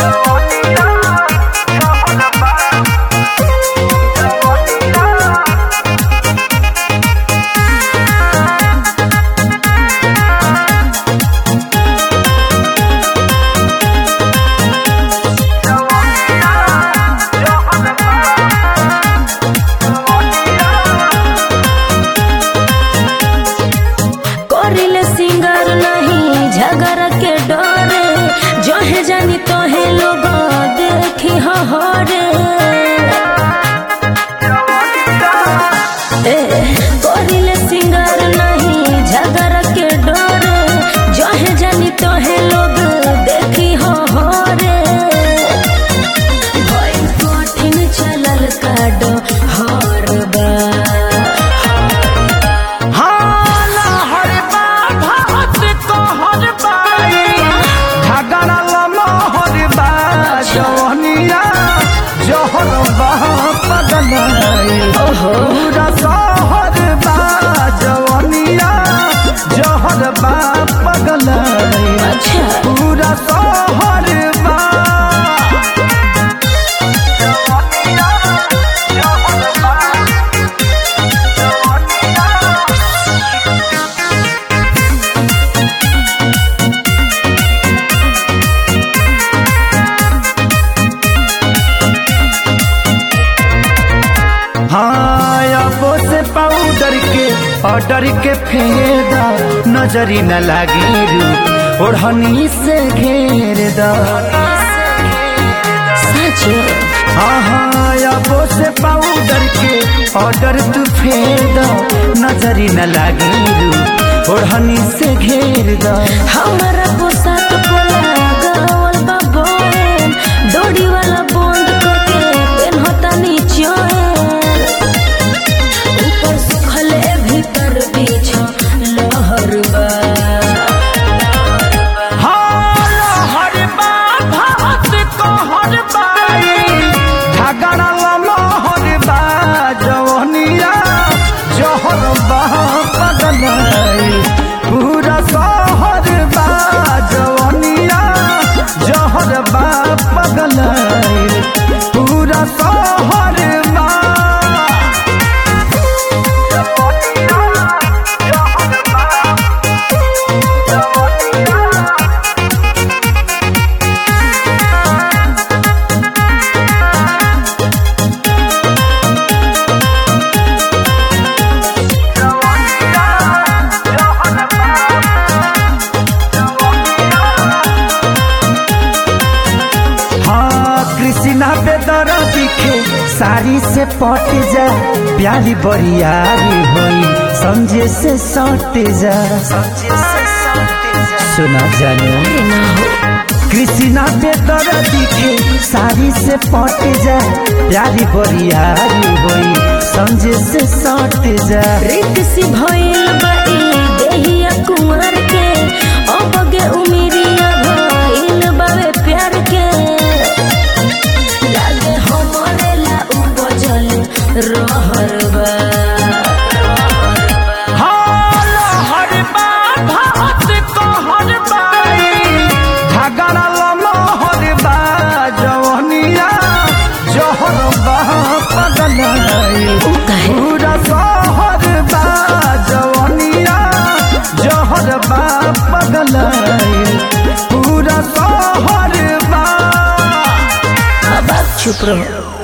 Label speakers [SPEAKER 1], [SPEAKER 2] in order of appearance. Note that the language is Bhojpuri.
[SPEAKER 1] करिले सिंगर नहीं झगड़ के डरे जहे जानी तोहे लोग देखी हरे ए, करिले सिंगर नहीं झगड़ के डरे जहे जानी तोहे लोग देखी हरे भइल कठिन चलल काडो हर बा
[SPEAKER 2] हाला हर बात को हर बाई झगड़ा लमा हर बा जवनिया जहर बा पगलाई पूरा शहर बा जवनिया जहर बा पगलाई
[SPEAKER 1] अच्छा
[SPEAKER 2] पूरा शहर बा जवनिया जहर बा हाँ अबो से पाउडर के ऑर्डर के फेदा नजरी न लागी रू ओढ़नी से घेर दा
[SPEAKER 1] सच
[SPEAKER 2] हाँ हाँ अबो से पाउडर के ऑर्डर तू फेदा नजरी न लागी रू ओढ़नी से घेर दा
[SPEAKER 1] हमारा पोशाक पोला गावल बा बोहेन डोरी वाला बंद करके पेनहता नीचोएन ऊपर सुखले भीतर बीछ लहर बा
[SPEAKER 2] हर बात को हर बाई झगड़ा लमा हर बा जवनिया जहर बा पगलाई पूरा शहर बा जवनिया जहर बा पगलाई पूरा शहर बा जवनिया जहर बा जवनिया हाँ कृष्णा बेदर दिखे साड़ी से पट जा प्यारी बरियारी होई समझे से सट जा सुना जानो कृष्णा बेदर दिखे साड़ी से पट जा प्यारी बरियारी होई समझे से सट जा
[SPEAKER 1] रीत सी भइल बा ई देहिया कुंवर के अबगे उमिरिया भइल बावे प्यार के लागे हमरे ला उपजल रहर बा
[SPEAKER 2] हर बात को हर बाई झगड़ा लमा हर बा जवनिया जहर बा पगलाई
[SPEAKER 1] उ काहे?
[SPEAKER 2] पूरा शहर बा जवनिया जहर बा पगलाई पूरा शहर बा
[SPEAKER 1] अब आप चुप रहो